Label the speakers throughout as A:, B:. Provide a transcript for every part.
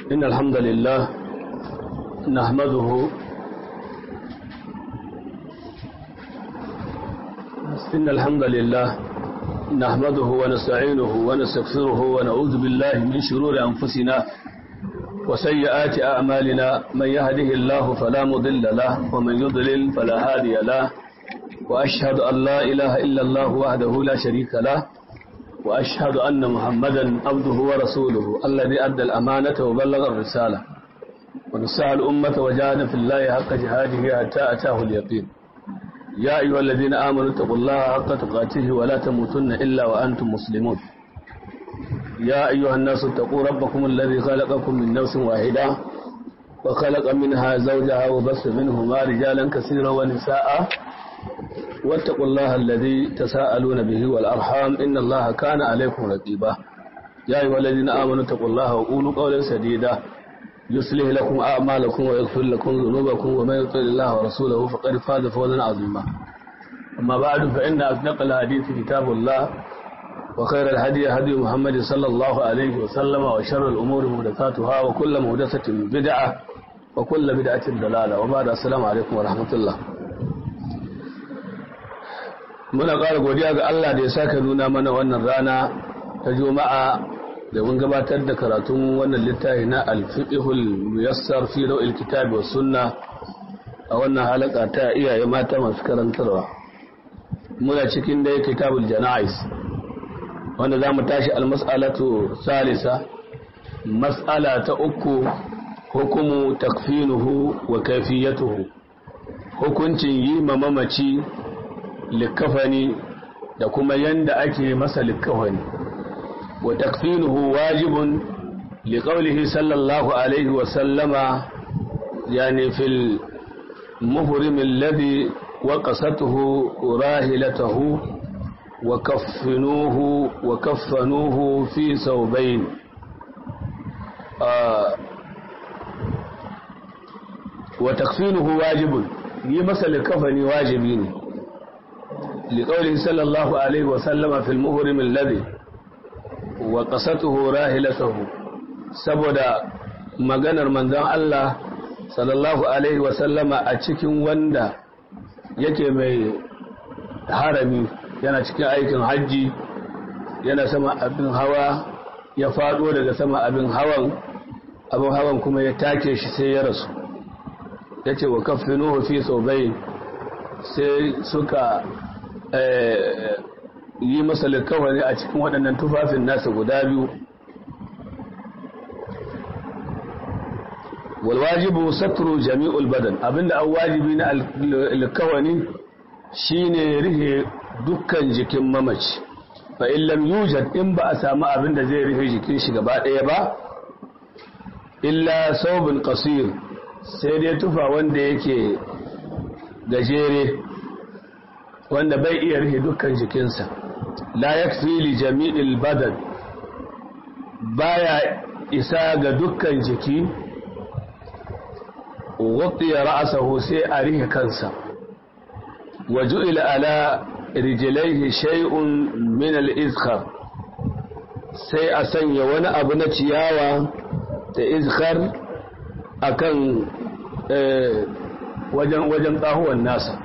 A: إن الحمد لله نحمده إن الحمد لله نحمده ونستعينه ونستغفره ونعوذ بالله من شرور أنفسنا وسيئات أعمالنا من يهده الله فلا مضل له ومن يضلل فلا هادي له وأشهد أن لا إله إلا الله وحده لا شريك له وأشهد أن محمدا عبده ورسوله الذي أدى الأمانة وبلغ الرسالة ونسعى الأمة وجاهد في الله حق جهاده حتى أتاه اليقين يا أيها الذين آمنوا اتقوا الله حق تقاته ولا تموتن إلا وأنتم مسلمون يا أيها الناس اتقوا ربكم الذي خلقكم من نفس واحدة وخلق منها زوجها وبث منهما رجالا كثيرا ونساء واتقوا الله الذي تساءلون به والأرحام إن الله كان عليكم رقيبا يا أيها الذين آمنوا اتقوا الله وقولوا قولا سديدا يصلح لكم أعمالكم ويغفر لكم ذنوبكم ومن يطع الله ورسوله فقد فاز فوزا عظيما أما بعد فإن أصدق الحديث كتاب الله وخير الهدي هدي محمد صلى الله عليه وسلم وشر الأمور محدثاتها وكل محدثة بدعة وكل بدعة ضلالة وبعد السلام عليكم ورحمة الله muna ƙara godiya ga Allah da ya saka nuna mana wannan rana ta juma'a da mun gabatar da karatun wannan littafi na alfiqhul muyassar fi rawil kitab was sunna a wannan halaka ta iyaye mata masu karantarwa muna cikin dai kitabul janais wanda zamu tashi almas'alatu salisa mas'ala ta uku hukumu takfinuhu wa kayfiyatuhu hukuncin yi mamaci likafani da kuma yanda ake masa likafani wa takfinuhu wajibun liqaulihi sallallahu alaihi wa sallama yani fil muhrim alladhi waqasatuhu rahilatahu wa kaffinuhu wa kaffanuhu fi sawbayn wa takfinuhu wajibun yi masa likafani wajibi ne لقوله صلى الله عليه وسلم في المهرم الذي وقصته راهلته saboda maganar manzon Allah sallallahu alaihi wasallama a cikin wanda yake mai harami yana cikin aikin hajji yana sama abin hawa ya fado daga sama abin hawan abin hawan kuma ya take shi sai ya rasu yace wa kaffinuhu fi sawbayn sai suka yi masa likawari a cikin waɗannan tufafin nasa guda biyu walwajibu satru jami'ul badan abinda an wajibi na likawani shine rihe dukkan jikin mamaci fa in lam yujad in ba a samu abinda zai rihe jikin shi gaba ɗaya ba illa saubin qasir sai dai tufa wanda yake gajere wanda bai iya rufe dukkan jikinsa la yakfi li jami'il badan baya isa ga dukkan jiki waqtiya ra'sahu sai a rihe kansa wa ju'ila ala rijlaihi shay'un min al-izkhar sai a sanya wani abu na ciyawa da izkhar akan wajen wajen kahuwan nasa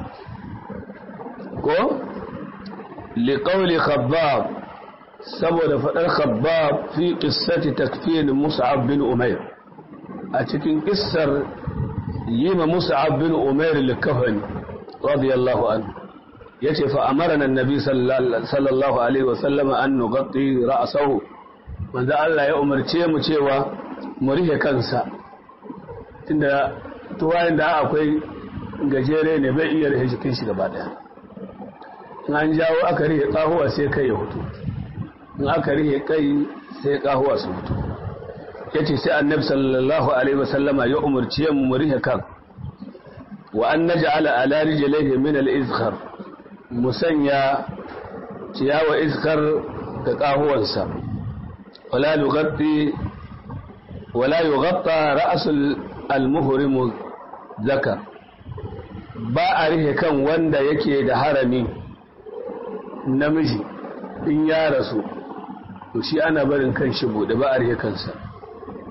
A: ko liƙauli khabbab saboda faɗar khabbab fi ƙissati takfin musa'ab bin umair a cikin ƙissar yi ma musa'ab bin umair likafani radiyallahu an ya ce fa'amarana nabi sallallahu alaihi wasallama an nugatti ra'asahu wanda Allah ya umarce mu cewa mu rihe kansa tunda tuwayen da akwai gajere ne bai iya rihe jikin shi gaba daya in an jawo aka rihe kahuwa sai kai ya hutu in aka rihe kai sai kahuwa su hutu ya ce sai annabi sallallahu alaihi wasallama ya umarci mu mu rihe kan wa an naj'ala ala rijlihi min al-izkhar musanya ciyawa izkar ga kahuwansa wala yughatti wala yughatta ra's al-muhrim zakar ba a rihe kan wanda yake da harami namiji in ya rasu to shi ana barin kan shi bude ba a rihe kansa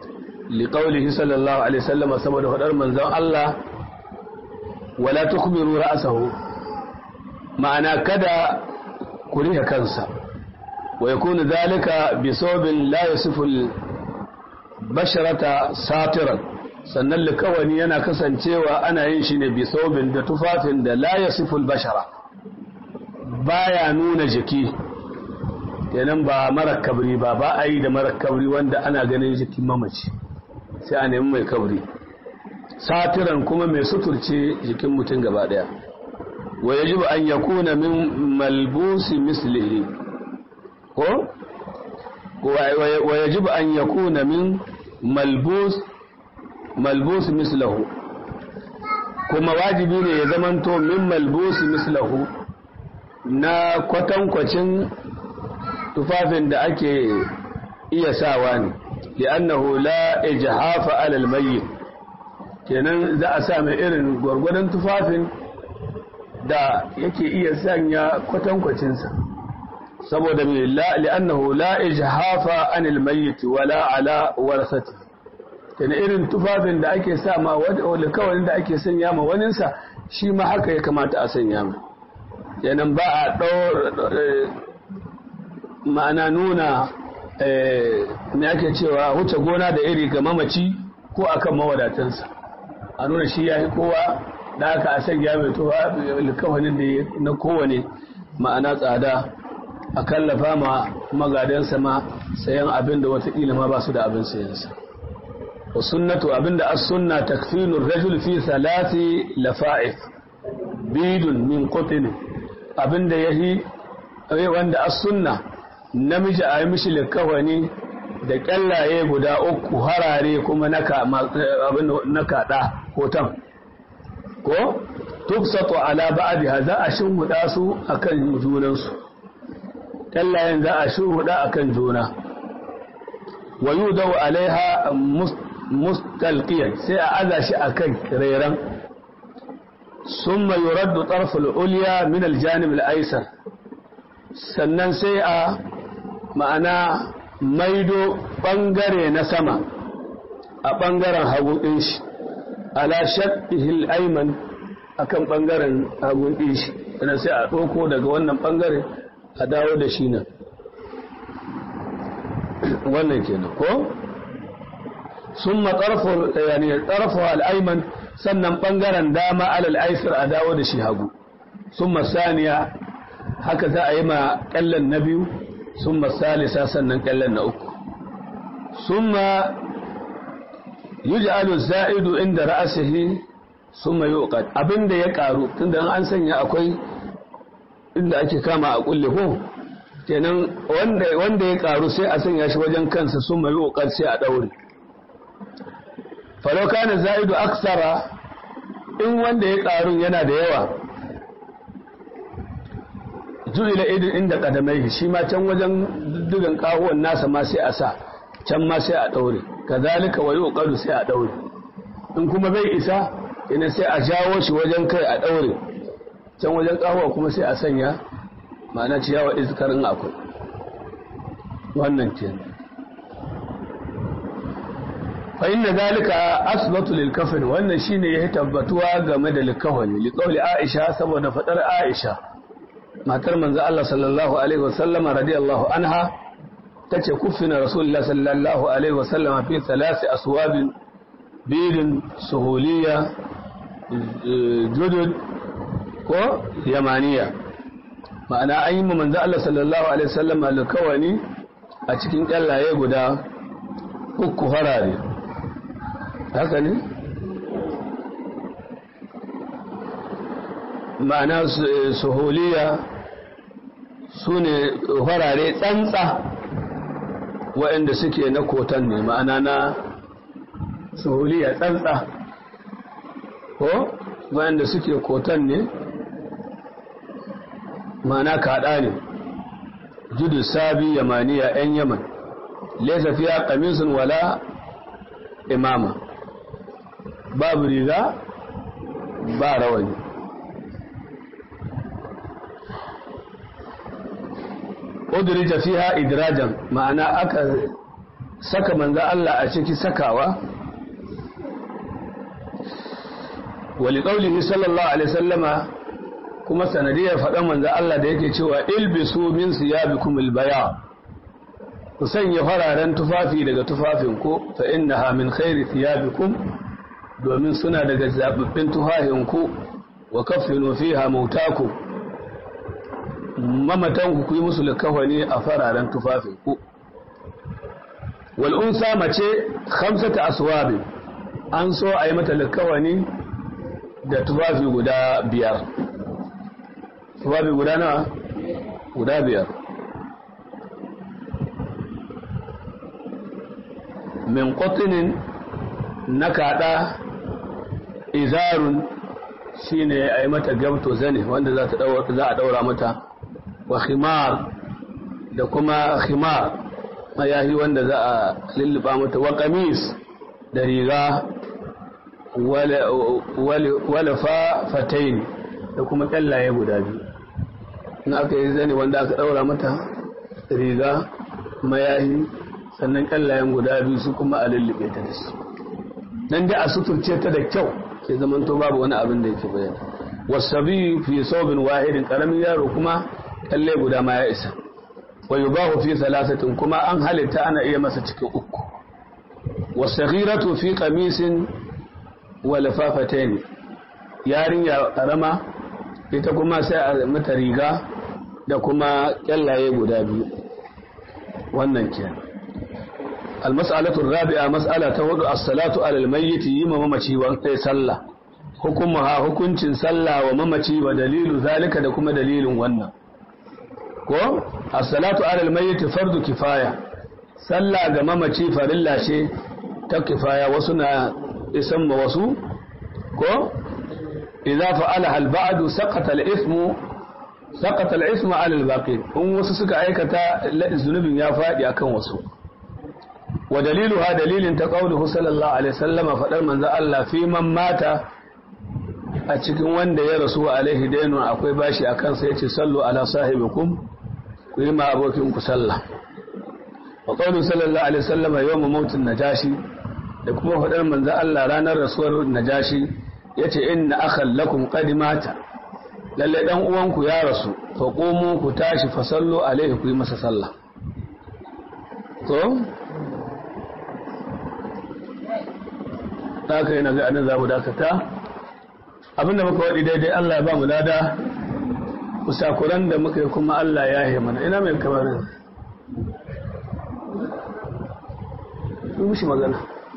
A: liqaulihi sallallahu alaihi wasallam saboda fadar manzon Allah wala tukbiru ra'sahu ma'ana kada ku rihe kansa wa yakunu dhalika bi sawbin la yasifu basharata satiran sannan likawani yana kasancewa ana yin shi ne bi sawbin da tufafin da la yasifu bashara baya nuna jiki kenan ba mara kabri ba ba a yi da mara kabri wanda ana ganin jikin mamaci sai a nemi mai kabri satiran kuma mai suturce jikin mutum gaba daya wa yajibu an yakuna min malbusi mislihi ko wa yajibu an yakuna min malbus malbus mislahu kuma wajibi ne ya zamanto min malbusi mislahu na kwatankwacin tufafin da ake iya sawa ne li'annahu la ijhafa alal mayyit kenan za a sa mai irin gwargwadon tufafin da yake iya sanya kwatankwacinsa saboda mai li'annahu la ijhafa anil mayyit wala ala warasati kenan irin tufafin da ake sa ma wani kawai da ake sanya ma waninsa shi ma haka ya kamata a sanya ma kenan ba a ma'ana nuna me ake cewa wuce gona da iri ga mamaci ko akan mawadatansa a nuna shi ya yi kowa da aka a sanya mai tuwa alkawarin da na kowane ma'ana tsada a kallafa ma magadansa ma sayan abin da watakila ma ba su da abin sayansa wa sunnatu abin da as sunna takfinur rajul fi salati lafa'if bidun min qutin abin da yahi wanda as sunna namiji a yi mishi likawani da kyallaye guda uku harare kuma na kaɗa hoton ko tufsatu ala ba'diha za a shinhuda su akan junansu kyallayen za a shinhuda akan juna wa yudau alaiha mustalqiyan sai a aza shi akan reran summa yuraddu tarful ulya min aljanib al-aysar sannan sai a ma'ana maido ɓangare na sama a ɓangaren hagu ɗin shi ala shaɗihil aiman a kan ɓangaren hagu ɗin shi sannan sai a ɗauko daga wannan ɓangare a dawo da shi nan wannan kenan ko sun matsarfa al'aiman sannan ɓangaren dama alal aisir a dawo da shi hagu sun masaniya haka za a yi ma ƙallon na biyu sun masalisa sannan ƙallon na uku sun ma yi ji'alu za'idu inda ra'asihi sun ma yi abinda ya ƙaru tunda an sanya akwai inda ake kama a ƙulle ko kenan wanda ya ƙaru sai a sanya shi wajen kansa sun ma yi sai a ɗaure falauka na za'idu aksara in wanda ya ƙaru yana da yawa ju'ila idin inda kadamai shi ma can wajen duddugan kawon nasa ma sai a sa can ma sai a daure kazalika wa yuqadu sai a daure in kuma bai isa ina sai a jawo shi wajen kai a daure can wajen kawo kuma sai a sanya ma'ana ciyawa iskarin akwai wannan ke fa inna zalika asbatu lil kafin wannan shine ya tabbatuwa game da likawani liqauli aisha saboda fadar aisha matar manzo Allah sallallahu alaihi wasallam radiyallahu anha tace kuffina rasulullah sallallahu alaihi wasallam fi thalath aswabin bidin suhuliya judud ko yamaniya ma'ana an yi manzo Allah sallallahu alaihi wasallam alkawani a cikin kallaye guda uku harare haka ne ma'ana suhuliya su ne farare tsantsa waɗanda suke na kotan ne ma'ana na suhuliya tsantsa ko waɗanda suke kotan ne ma'ana kaɗa ne judu sabi yamaniya 'yan yaman laisa fiya kamisun wala imama babu riga ba rawani udrija fiha idrajan ma'ana aka saka manzo Allah a ciki sakawa wali qaulihi sallallahu alaihi wasallama kuma sanadiyar faɗan manzo Allah da yake cewa ilbisu min siyabikum albaya ku sanya fararen tufafi daga tufafin ku fa innaha min khairi thiyabikum domin suna daga zababbin tufafin ku wa kaffinu fiha mautakum mamatan ku yi musu likafani a fararen tufafin ku wal unsa mace khamsata aswabi an so a yi mata likafani da tufafi guda biyar tufafi guda na guda biyar min qatinin na kada izarun shine a yi mata gamto zane wanda za a daura mata wa khimar da kuma khimar mayahi wanda za a lulluba mata wa kamis da riga wala fatain da kuma kyallaye guda biyu in aka yi zane wanda aka daura mata riga mayahi sannan kyallayen guda biyu su kuma a lullube ta da su nan dai a suturce ta da kyau sai zamanto babu wani abin da yake bayani wasabi fi saubin wahidin karamin yaro kuma kalle guda ma ya isa wa yubahu fi thalathatin kuma an halitta ana iya masa cikin uku wasaghiratu fi qamisin wa lafafatayn yarinya karama ita kuma sai a mata riga da kuma kyallaye guda biyu wannan kenan المسألة الرابعة مسألة تود الصلاة على الميت يما ممشي وانتي صلى حكمها حكم صلى وممشي ودليل ذلك دكما دليل وانا ko as-salatu ala al-mayyit fardu kifaya sallah ga mamaci farilla ce ta kifaya wasu na isan ma wasu ko idza fa'ala al-ba'du saqata al-ithmu saqata al-ithmu ala al-baqi in wasu suka aikata zunubin ya fadi akan wasu wa daliluha dalilin ta qauluhu sallallahu alaihi wasallam fadar manzo Allah fi man mata a cikin wanda ya rasu alaihi dainun akwai bashi akan sa yace sallu ala sahibikum ku yi ma abokin ku sallah wa qawlu sallallahu alaihi wasallam yawm mautin najashi da kuma fadar manzo Allah ranar rasuwar najashi yace inna akhal lakum qad mata lalle dan uwanku ya rasu fa qumu ku tashi fa sallu alaihi ku yi masa sallah to haka yana ga anan zamu dakata abinda muka wadi daidai Allah ya ba mu lada kusakuran da muka yi kuma Allah ya yi mana ina mai kamarin yi mushi magana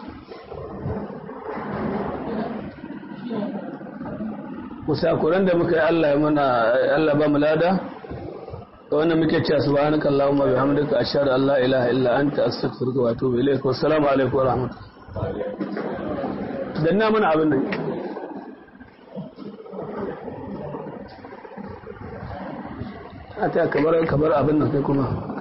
A: kusakuran da muka yi Allah ya mana Allah ba mu lada da wannan muke cewa subhanaka allahumma bihamdika ashhadu an la ilaha illa anta astaghfiruka wa atubu ilaik wassalamu alaikum wa rahmatullahi danna mana abin nan a ta kamar kamar abin nan kai kuma